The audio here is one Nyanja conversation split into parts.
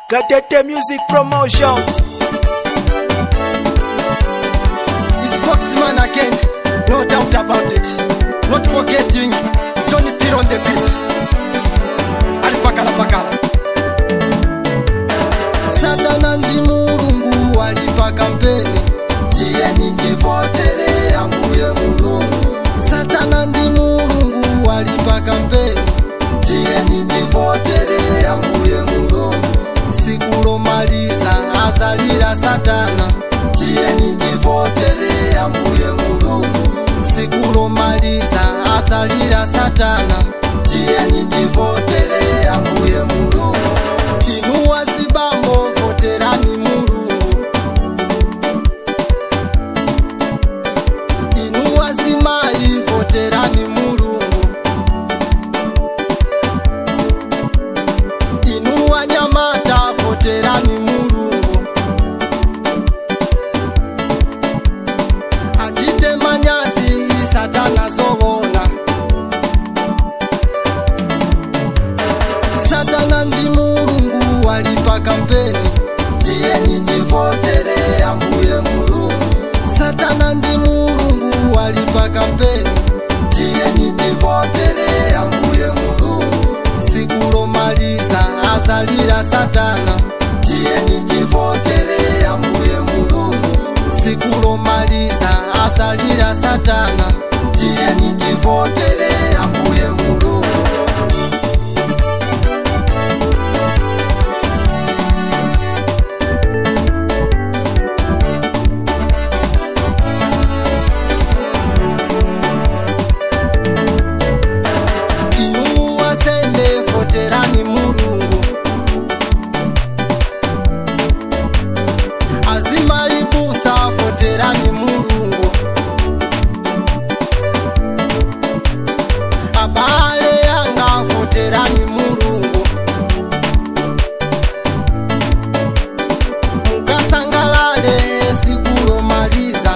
Gatete Music Promotions. It's Boxman again, no doubt about it. Not forgetting Johnny P on the beat. Alipakala pakala. Satana ndi mulungu walipa kampeni, tiyeni tivotere ambuye mulungu. Satana ndi mulungu walipa kampeni, tiyeni tivotere ambuye mulungu. Siku lomaliza azalira Satana, tiyeni tivotere ambuye mulungu. Siku lomaliza azalira Satana, tiyeni tivotere ambuye mulungu. Inu wazibambo voterani mulungu. Inu wazimai voterani mulungu. Inu wanyamata voterani mulungu. Achite manyazi satana zovona. Satana ndi mulungu walipa kampeni, tiyeni tivotere ambuye mulungu. Satana ndi mulungu walipa kampeni, tiyeni tivotere ambuye mulungu. Siku lomaliza azalira Satana, tiyeni tivotere ambuye mulungu. Siku lomaliza azalira Satana, tiyeni tivotere ambuye mulungu. Inu wasende voterani mulungu azima ibusa voterani mulungu abale yanga voterani mulungu mukasangalale sikulomaliza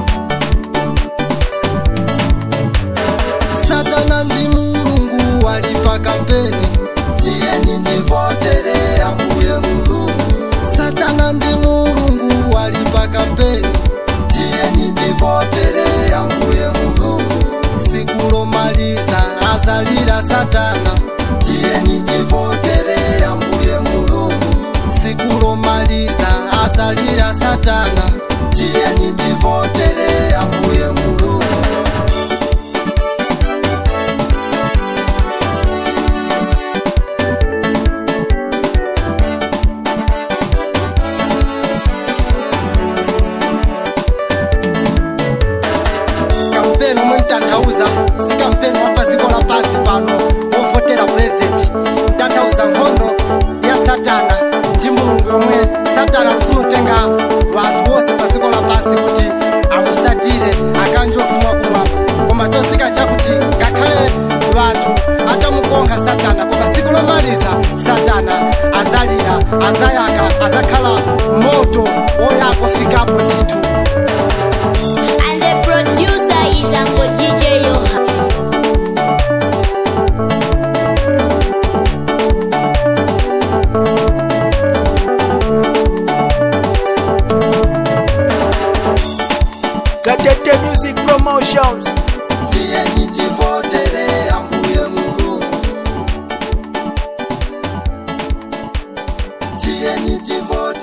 Satana ndi mulungu walipa kampeni, tiyeni tivotere ambuye mulungu. Satana ndi mulungu walipa kampeni, tiyeni tivotere ambuye mulungu. Siku lomaliza azalira Satana, tiyeni tivotere ambuye mulungu. Siku lomaliza azalira Satana, tiyeni tivotere ambuye mulungu. kampeni omwe mtanthauza si kampeni wa paziko la pasi pano wovotera purezidenti mtanthauza nkhondo ya satana ndi mulungu yomwe satana akufuna kutenga wanthu wonse paziko la pasi kuti amusatire akanje ofumwa kumwamba koma chosika chakuti ngakhale wanthu atamukonkha satana koma siku lomaliza satana azalira azayaka azakhala moto woyaka ofikapo ndithu And the producer is Uncle DJ Yoha. Gatete Music Promotions. tiyeni tivotere ambuye mulungu tiyeni tivotere